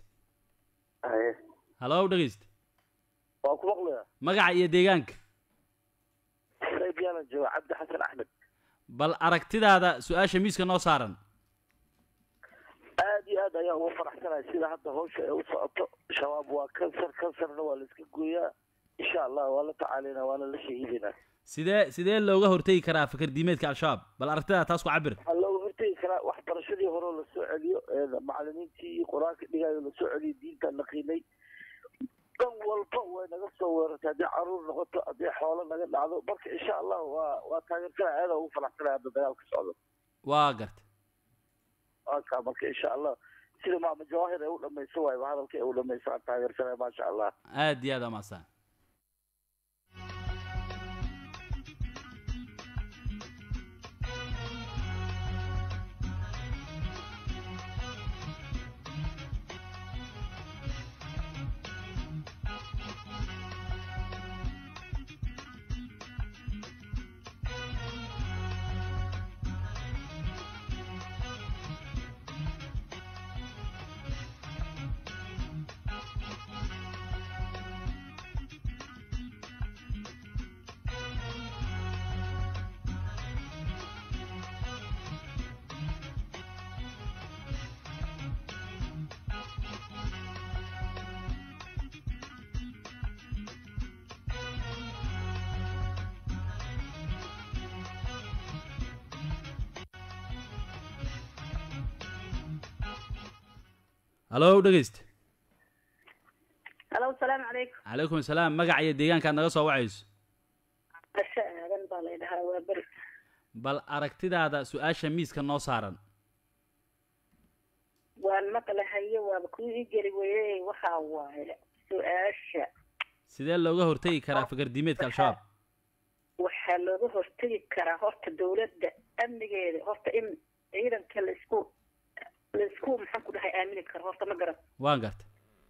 halow dhegayste waa ku maqlaya magaca iyo deegaanka qayb yaalan jooga cabdi xasan axmed bal aragtidaada su-aasha miiska noo saaran aad iyo aad ayaan ugu faraxsanahay sida hadda hawsha ay u socoto shabaab waa kansar kansarna waa la iska gooyaa insha allah waa la tacaalaynaa waana la shahiidaynaa sidee sidee looga hortegi karaa fikir diimeedka al-shabaab bal aragtidaada taas ku cabir waxaa looga hortegi karaa waxbarashadii hore oo lasoo celiyo ee macalimiintii iyo qur-aanka dhigayo lasoo celiyo diinta la qiinay dhan walba way naga soo weerartay haddii caruur noqoto haddii xoolo naga dhacdo marka insha allah waa waa taageersanaya aada ugu faraxsanaya hadda dagaalka socdo waa garta aka marka insha allah sida maama jawaahir ay u dhamayso waayba hadalka ay u dhamayso aan taageersanaya maasha allah aad iyo aad u mahadsan halow dhegayste halo asalaamu calaykum calaykum asalaam magaca iyo deegaankaad naga soo wacayso asha aadan baa lay dhahaa waa beri bal aragtidaada su-aasha miiska noo saaran waan maqlahaye waaba kuu ii geli weye waxaa waaye su-aasha sidee looga hortegi karaa fikir diimeedka al-shabaab waxaa looga hortegi karaa horta dawladda amnigeeda horta in ciidanka laisku laisku maxaan ku dhahay aamini karo horta ma garan waan garta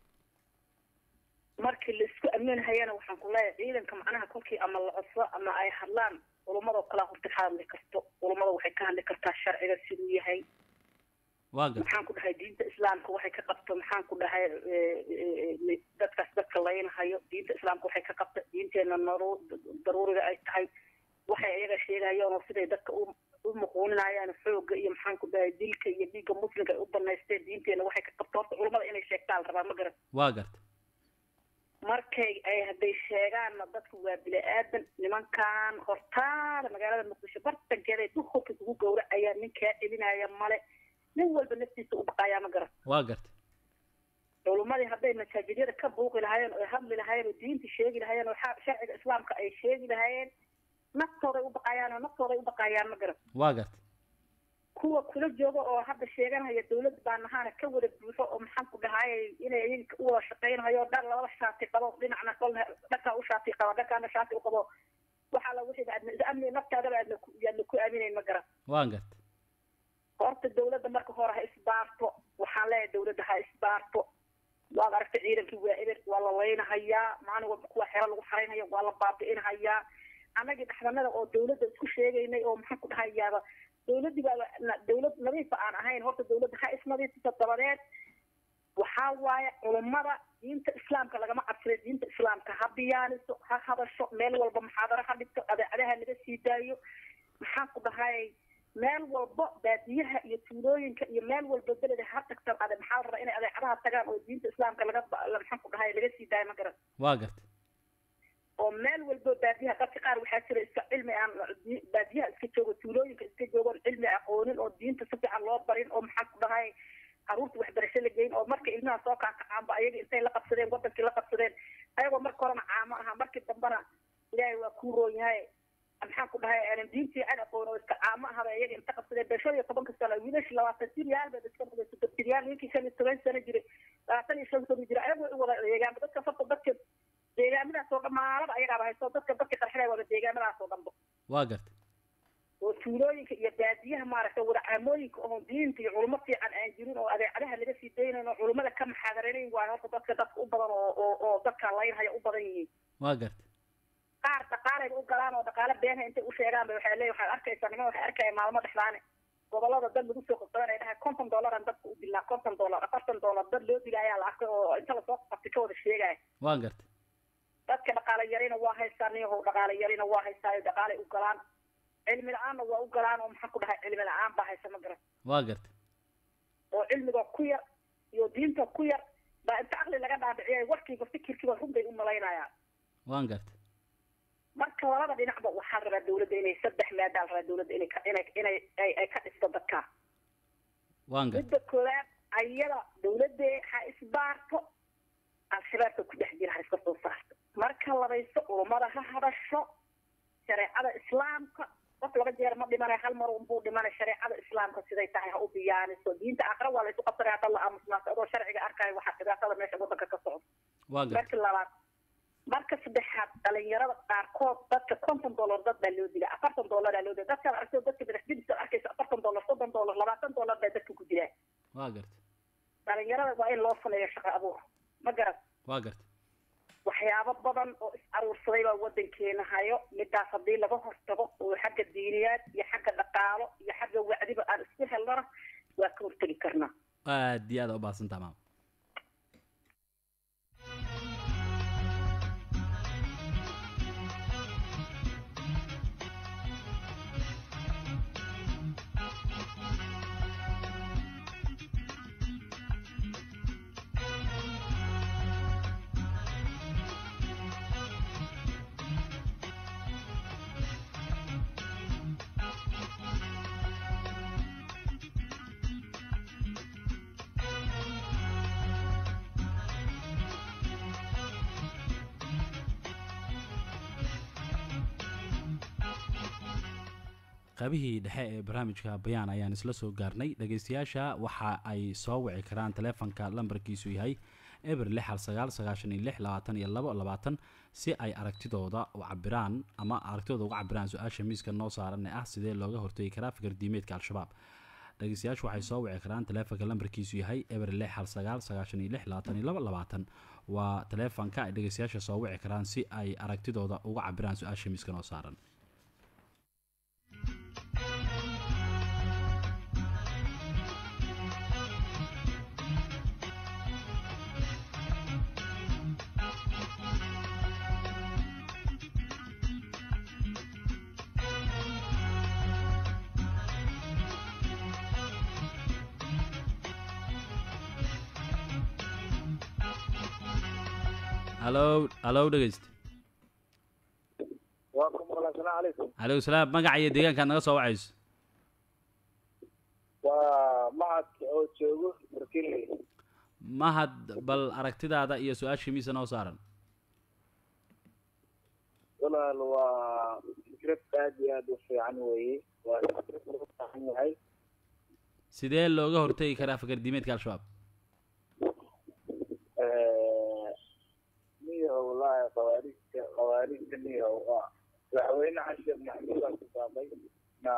markii laisku aaminhayana waxaan ku leeyahay ciidanka macnaha kolkii ama la codso ama ay hadlaan culumadoo kalea horta ka hadli karto culummada waxay ka hadli kartaa sharciga siduu yahay waa garta maxaan ku dhahay diinta islaamka waxay ka qabto maxaan ku dhahay dadkaas dadka laynahayo diinta islaamka waxay ka qabto diinteena naru daruuriga ay tahay waxay iyaga sheegayaan oo siday dadka u u muquuninayaan xooga iyo maxaan ku dhahay dilka iyo dhiigga muslimka ay u banaysteen diinteena waxay ka qabto horta culummada inay sheegtaa la rabaa ma garan waa garta markay ay hadday sheegaanna dadku waa bini aadan nimankan hortaada magaalada muqdisho bartankeeda duhurka kugu gowracayaa ninkaa celinaya male nin walba naftiisa u baqayaa ma garan waa garta culumadii hadday masaajidyada ka buuqi lahaayeen oo hadli lahaayeen oo diinta sheegi lahaayeen oo sharciga islaamka ay sheegi lahaayeen naftooday u baqayaan oo naftooday u baqayaan ma garan waa garta kuwa kula jooga oo hadda sheeganaya dawlad baa nahaana ka wada buuxo oo maxaan ku dhahay inay iyaga u wada shaqaynayo dhan labada shaati qabo dhinacna kolna dhankaa u shaati qaba dhankaana shaati u qabo waxaa la wixii aadna amni naftaadaba aadna ku yaadna ku aaminayn ma garan waan garta horta dawladda marka hore ha isbaarto waxaan leeyahay dawladda ha isbaarto waad aragtay ciidankii waa eber waa la laynahayaa maalin walba kuwa xero lagu xaraynaya waa la baabi'inahayaa annagii dhaxdanada oo dawladda isku sheegaynay oo maxaan ku dhahayaaba dawladdii baaba dawlad nadiifa aan ahayn horta dawladda ha isnadiifisa dabadeed waxaa waaye culummada diinta islaamka lagama cabsada diinta islaamka ha biyaaniso ha hadasho meel walba muxaadaro ha dhigto adeecadaha laga sii daayo maxaan ku dhahay meel walba baadiyaha iyo tuulooyinka iyo meel walba beleda ha tagta ade maxaa la rabaa inay adeecadaha tagaan oo diinta islaamka laga maxaan ku dhahay laga sii daayo ma garan waa garta oo meel walba baadiyaha dadka qaar waxaa jira iska cilmi aan baadiyaha iska joogo tuulooyinka iska joogoon cilmi aqoonin oo diinta si fiican loo barin oo maxaan ku dhahay caruurta waxbarasho la geyn oo marka ilmaha soo kaakacaanba ayaga intay la qabsadeen wadankii la qabsadeen ayagoo marka horena caamo aha markii dambena ilaahay waa kuu roon yahay maxaan ku dhahay aanan diintii cad aqoon oo iska caamo ahaba iyaga inta qabsadeen bee shan iyo tobanka sano wiilashi labaatan jiryaal bay iska noqdeen soddon jiryaal ninkii shan iyo toban sano jiray labaatan iyo shan sano jira ayagu way u wada deegaanba dadka farta dadka deegaamadaas oo dhan maalada ayagaaba haysto dadka dadka qarxinay wada deegaamadaas oo dhanba waa garta oo tuulooyinka iyo baadiyaha maaragtay wada caamooyinka oo diinta iyo culimo fiican aan jirin oo adeecadaha laga sii daynayn oo culimada ka maxaadaranayn waayo horta dadka dadka u badan oo oo oo dadka laynhaya u badan yihiin waa garta qaar dhaqaalayba u galaan oo dhaqaale beenha intay u sheegaan ba waxay leeyihin waxaad arkaysaa niman waxay arkaya maalmo dhexdaane gobolada dad lagu soo qabsadan ay dhahay konton dollaran dadka u dilaa konton dollar afartan dollar dad loo dila ayaa la arkay oo inta lasoo qabtay ka wada sheegaya waa garta dadka dhaqaale yarina waa haystaa niyahow dhaqaale yarina waa haystaa dhaqaalay u galaan cilmi la-aanna waa u galaan oo maxaan ku dhahay cilmi la-aan baa haysa ma garan waa garta oo cilmiga ku yar iyo diinta ku yar baa inta caqli laga dhaadhiciyay warkiiba fikirkiiba run bay u malaynayaan waan garta marka labada dhinacba waxaa rabaa dawladda inay saddex maadaal rabaa dawladda inay ka inay inay ay ay ka dhisto dadka waan garta midda koowaad ayada dawladde ha isbaarto al-shabaabka ku dhex jira ha iska soo saarto marka labayso culummada ha hadasho shareecada islaamka qof laba jeer ma dhimanay hal mar unbuu dhimanay shareecada islaamka siday tahay ha u biyaaniso diinta aakhira waa la isu qabsanaya hadda la aamusnaas adoo sharciga arkayo waxaa dhibaatada meesha waddanka ka socda waa garta marka labaad marka saddexaad dhalinyarada qaarkood dadka konton dollar dad baa loo dilaa afartan dollaraa loo dilaa dadkaad aragto dadka madax jidisa arkaysa afartan dollar soddon dollar labaatan dollar baa dadka ku dilaa waa garta dhalinyarada waa in loo sameeyo shaqo abuur ma garan waa garta waxyaabo badan oo is aruursaday baa waddankeena hayo midaas haddii laga hortago oo xagga diiniyaad iyo xagga dhaqaalo iyo xagga wacdiba aan isku helnana waa ka hortegi karnaa aad iyo aad u baahsantaa maam qaybihii dhexe ee barnaamijka bayaan ayaan isla soo gaarnay dhegeystayaasha waxa ay soo wici karaan taleefanka lambarkiisu yahay eber lix hal sagaal sagaashan iyo lix labaatan iyo labo labaatan si ay aragtidooda u cabiraan ama aragtidooda uga cabiraan su-aasha miiska noo saaran ee ah sidee looga hortegi karaa fikir diimeedka al-shabaab dhegeystayaashu waxay soo wici karaan taleefanka lambarkiisu yahay eber lix hal sagaal sagaashan iyo lix labaatan iyo labo labaatan waa taleefanka ay dhegeystayaasha soo wici karaan si ay aragtidooda uga cabiraan su-aasha miiska noo saaran halo halo dhegeyst waa ku maqlaa asalaamu calaykum calaykum salaam magaca iyo deegaankaad naga soo wacayso waa macadka oo joogo barkinley mahad bal aragtidaada iyo su-aashii miisa noo saaran walaal waa fikrad aad iyo aad u fiican weeye waa fikrad loo baahan yahay sidee looga hortegi karaa fakardiimeedka al-shabaab niyo wallaahi khawaarijta khawaarijta niyo waa madaxweyne xasheekh maxamuud aa ku baaqay na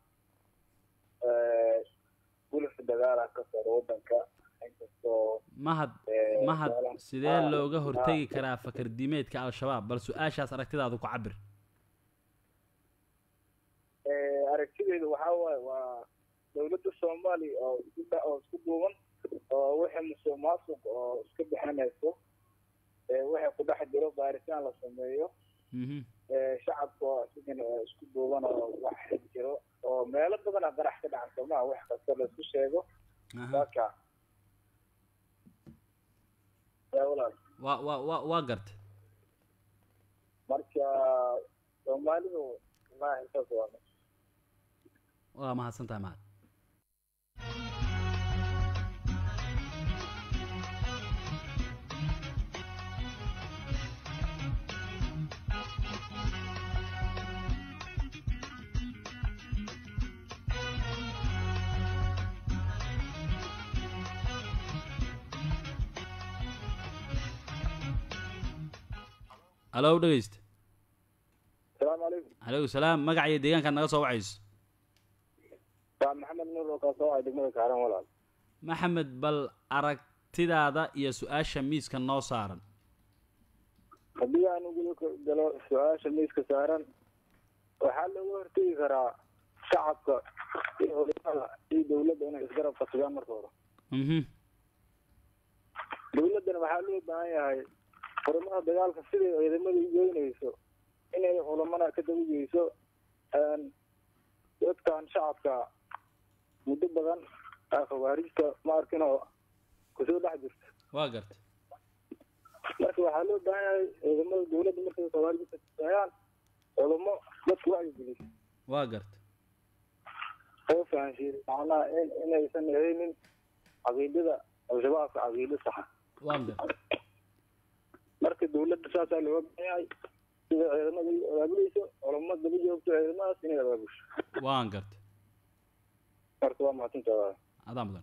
gulif dagaala ka socda wadanka inkastoo mahad Eh, mahad walaal- sidee ah, looga ah. hortegi karaa fakardiimeedka al-shabaab bal su-aashaas aragtidaadu ku cabir Eh, aragtideedu waxaa waaye waa dowladda soomaaliya oo isku dha- oo isku duuban oo wixii musuq maasuq oo iska bixinayso eh, wixii ku dhex jiro baaritaan la sameeyo Mhm. eh, shacabka oo isigana oo isku duuban oo wax jiro oo meelo badan a qarax ka dhacan soomaa wax kasta la isku sheego Aha. marka yaa walaal waa waa waa waa garta marka soomaalidu wallaahi saas waa waa mahadsan tahay mahad halow dhegeysta salaamu calaykum calaykum salaam magaca iyo deegaankaad naga soo wacayso waa maxamed nuur oo kaa soo wacay degmada kaaran walaal maxamed bal aragtidaada iyo su-aasha miiska noo saaran haddii aan ugu galo su-aasha miiska saaran waxaa looga hortegi karaa shacabka iyo culimada iyo dowladda inay isgarab qasadaan marka hore mhm dowladdana waxaa loo baahan yahay xurumada dagaalka siday ciidamada u geynayso inay culamana ka daba geyso een, dadkan shacabka muddo badan aa khawaarijta ma arkin oo kusoo dhex jirta waa garta marka waxaa loo baahan yahay ciidamada dowladda markay khawaarijta taayaan culamo dadku wacyigeliso waa garta oo fahansiin macnaha in inaysan ahaynin caqiidada al-shabaabka caqiido saxa waa garta marka dowladda saasaa looga baahan yahay sida ciidamada ay abaabulayso culamo daba joogto ciidamadaas inay abaabusho waan garta marka waa mahadsantahay adaa mudan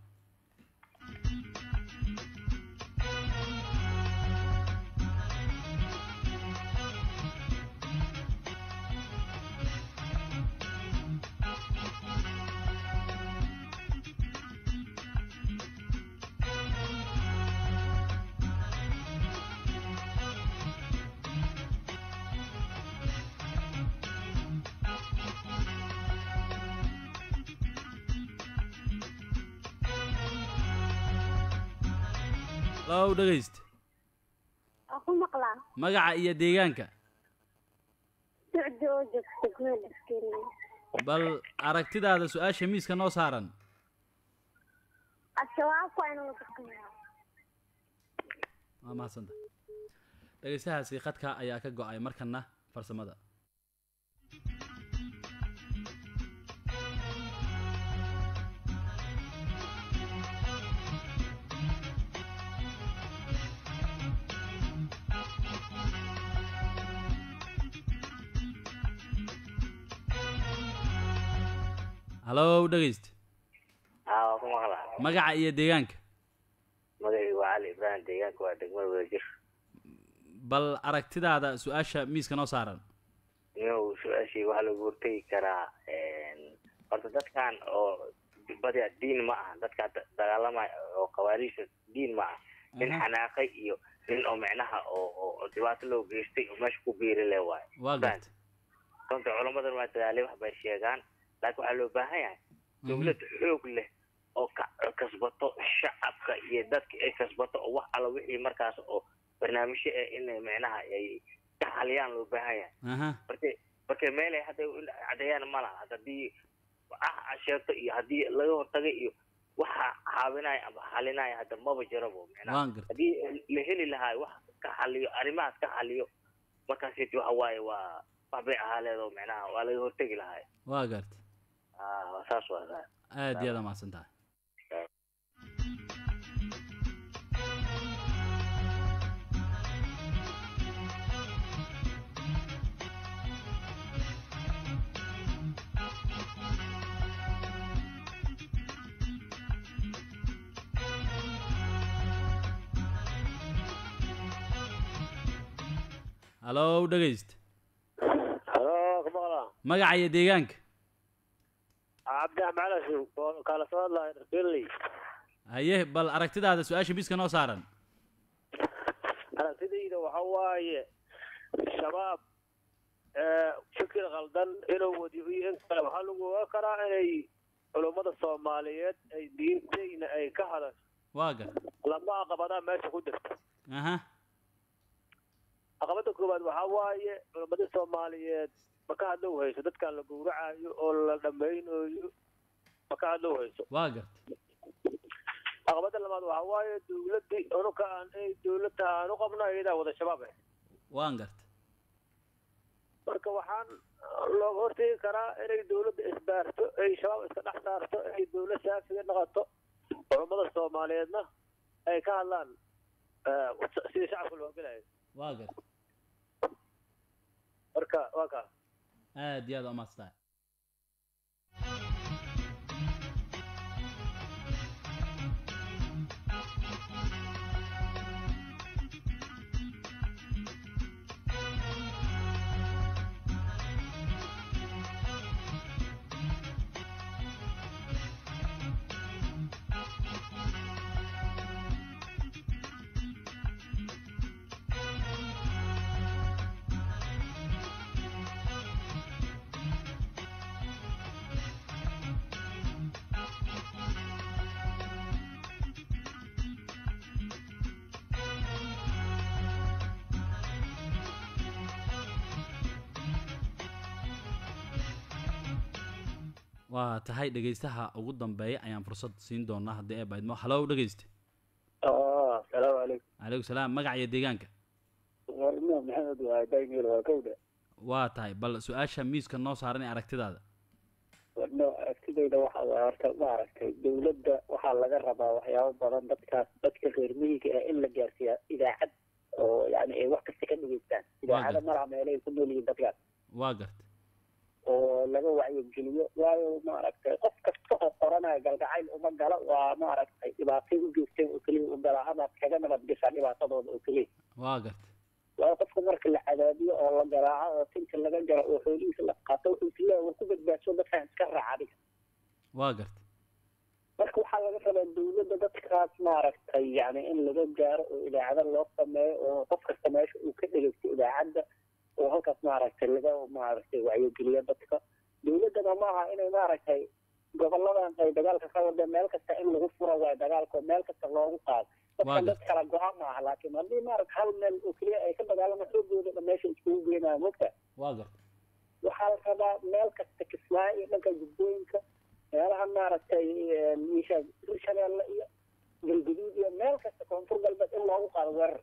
halow dhegeysta Waa ku maqlaa magaca iyo deegaanka socdo oo joogta degmada Askariya. bal aragtidaada su-aasha miiska noo saaran Al-shabaabku waa inuu dhaqmaa. waa mahadsanta dhegeystahaasi khadka ayaa ka go-ay markana farsamada halow dhegeysta haa waa ku maqlaa magaca iyo deegaanka magacaygu waa cali ibraahim deegaanka waa degmada wadajir bal aragtidaada su-aasha miiska noo saaran inuu su-aashii waxaa lagu hortegi karaa horta dadkan oo badia diin ma aha dadka da- dagaalamaya oo khawaariijta diin ma aha nin Aha. xanaaqay iyo nin oo micnaha oo oo- oo dhibaato loo geystay oo meesha ku biiri le waayo waa garta runta culamadan waa dadaalay wax bay sheegaan laakiin waxaa loo baahan yahay dowlad xoog leh oo ka kasbato shacabka iyo dadka ay kasbato oo wax alla wixii markaas oo barnaamijyo eh inay micnaha ay ka xaliyaan loo baahan yahay aha marka marka meelay hadda cadeeyaan ma laha hadda haddii ah a sheegto iyo haddii laga hortagay iyo waxa caawinaya ama xalinaya hadda maba jirabo micnaha waan garta haddii la heli lahaa wax ka xaliyo arrimahaas ka xaliyo markaasiti waxa waaye waa wax bay ahaa leedo micnaha waa laga hortegi lahaa waa garta ah saas waa saa aad iyo aad aa mahadsan tahay halow dhegeyst halo kumaqla magaca iyo deegaanka cabdi axmed calashow oo kala soo hadlaya dharkeley haye bal aragtidaada su-aasha miiska noo saaran aragtidayda waxa waaye shabaab fikir qaldan inuu wadiyo iyo in kale waxaa lagu ogaan karaa inay culummada soomaaliyeed ay diintayna ay ka hadasho waa gar lama caqabadaa meesha ku jirta aha caqabada koowaad waxaa waaye culammadii soomaaliyeed ma ka hadlow hayso dadkan la gowracayo oo la dhammaynayo ma ka hadlow hayso waa garta caqabada labaad waxaa waaye dowladdii unuka aan ay dowladda aan u qabno iyadaa wada shabaab ah waan garta marka waxaan looga hortegi karaa inay dowladda isbaarto ay shabaab iska dhex saarto ay dowlad shaafiga noqoto culummada soomaaliyeedna ay ka hadlaan sidii shacabka loo gelayo waa garta marka waa kaa aad iyo aad waa mahadsantahay waa tahay dhegeystaha ugu dambeeya ayaan fursad siin doonaa haddii ay baydmo halow dhegeyste asalaamu calaykum calaykum salaam magaca iyo deegaanka warmo maxamed waa daymil waa kowda waa tahay bal su-aasha miiska noo saaran ee aragtidaada warno aragtidayda waxa waa horta maaragtay dowladda waxaa laga rabaa waxyaabo badan dadkaas dadka reer miyiga ah in la gaarsiiya idaacad oo yani ay wax kasta ka dhegeystaan idaacada malaha meelay ku nool yihiin dadkaas waa garta oo laga wacyigeliyo waayo maaragtay qof kasta oo qoranaya galgacayl uma gala waa maaragtay dhibaatay u joogtay oo keliya u gala amaad kaga nabad gashaa dhibaatadooda oo keliya waa garta waayo qofka marka la cadaadiyo oo la garaaco oo tinka laga jaro oo xoolihiisa la qaato wuxuu isleeyahay war ku badbaadso dadkaan iska raaca adiga waa garta marka waxaa laga rabaa dowladda dadkaas maaragtay yani in laga gaaro oo idaacada loo sameeyo oo qof kasta meesha uu ka dhegeysto idaacadda oo halkaas maaragtay laga maaragtay wacyigeliyo dadka dowladdana maaha inay maaragtay goboladan ay dagaalka ka wada meel kasta in lagu furo waayo dagaalka oo meel kasta loogu qaado dadka dad kala go-aan maaha laakiin haddii maaragta hal meel oo keliya ay ka dagaalama xoogooda dhan meesha iskugu geenaya mogta waa garta waxaa la rabaa meel kasta kismaayo iyo dhanka jubbooyinka meelaha maaragtay isha hirshabeelle iyo galguduud iyo meel kasta koonfur galbeed in loogu qaado weerar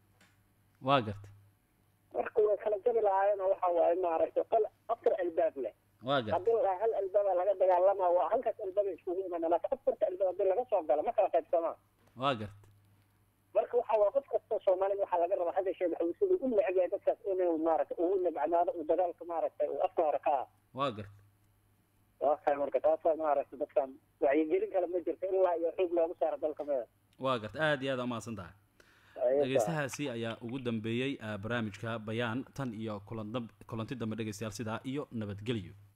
waa garta marka way kala jabi lahaayeen oo waxa waaye maaragtay qol afar albaab leh waa garta haddii la hal albaaba laga dagaalama waa halkaas albaaba iskugu imaana laakiin afarta albaab haddii laga soo galo ma kala qaybsamaa waa garta marka waxa waa qof kasta soomaalida waxaa laga rabaa hadda sheekh maxamed siduu u neceb yahay dadkaas inuu maaragtay ugu nabcanaado uu dagaalka maaragtay uu afka hore ka ah waa garta waa tahay marka taasaa maaragtay dadkan wacyigelin kale ma jirto ilaa iyo xoog loogu saaro dalka meeda waa garta aad iyo aad aa umahadsan tahay dhegeystahaasi ayaa ugu dambeeyey barnaamijka bayaan tan iyo kulan kulanti dambe dhegeystayaal sidaa iyo nabadgelyo